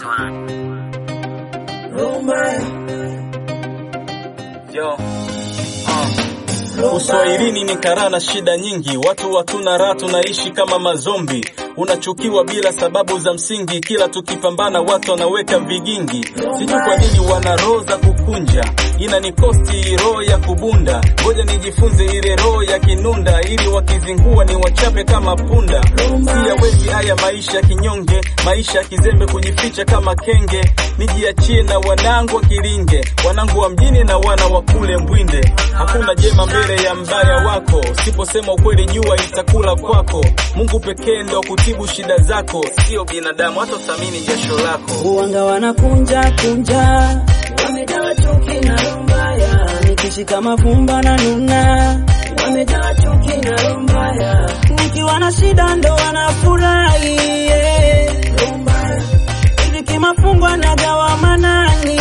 Yo. Uh. Uswahilini ni karaa na shida nyingi, watu hatuna raha, tunaishi kama mazombi. Unachukiwa bila sababu za msingi, kila tukipambana watu wanaweka vigingi. Sijui kwa nini wana roho za kukunja, ina ni kosti roho ya kubunda. Ngoja nijifunze ile roho ya kinunda, ili wakizingua ni wachape kama punda. Siyawezi haya maisha kinyonge, maisha ya kizembe, kujificha kama kenge. Nijiachie na wanangu wa Kilinge, wanangu wa mjini na wana wa kule Mbwinde. Hakuna jema mbele ya mbaya wako, siposema ukweli jua itakula kwako. Mungu pekee ndo kutibu shida zako, sio binadamu, hata uthamini jasho lako. Uwanga wanakunja kunja, wamejaa chuki na roho mbaya, nikishika mafumba na nuna, wamejaa chuki na roho mbaya, nikiwa na shida ndo wanafurahi yeah. Roho mbaya, hivi kimafungwa nagawa manani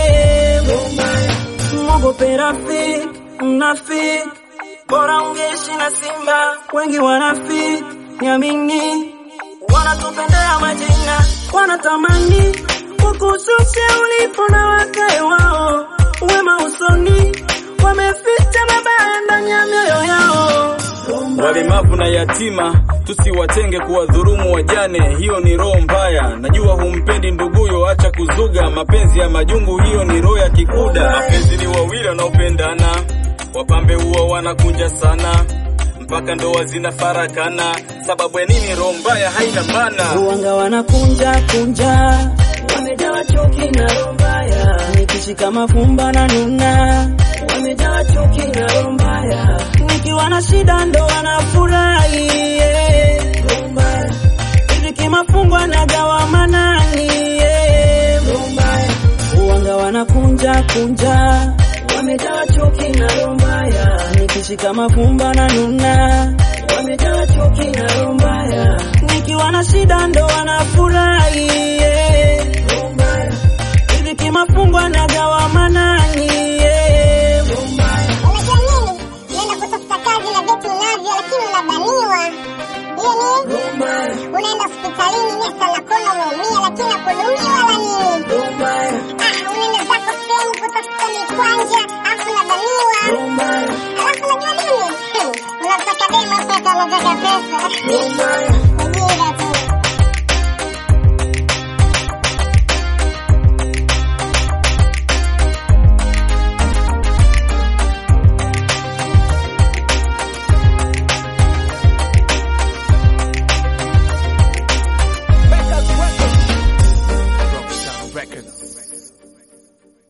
yeah. Roho mbaya, mwogope rafiki, mnafiki bora ungeishi na simba, wengi wanafiki, niamini wanatupendea majina, wanatamani kukushusha ulipo na wakae wao, wema usoni, wameficha mabaya ndani ya mioyo yao. Walemavu na yatima tusiwatenge, kuwadhurumu wajane, hiyo ni roho mbaya. Najua humpendi nduguyo, acha kuzuga mapenzi ya majungu, hiyo ni roho ya kikuda. Mapenzi ni wawili wanaopendana, wapambe huwa wanakunja sana mpaka ndoa zinafarakana. Sababu ya nini? Roho mbaya haina maana. Uwanga wanakunja kunja, wamejaa chuki na roho mbaya, nikishika mafumba na nuna, wamejaa chuki na roho mbaya, nikiwa na shida ndo wanafurahi yeah. Roho mbaya, hivi kimafungwa nagawa manani yeah. Roho mbaya, uwanga wanakunja kunja, wamejaa chuki na roho mbaya, nikishika mafumba na nuna, wamejaa chuki na roho mbaya, nikiwa na shida ndo wanafurahi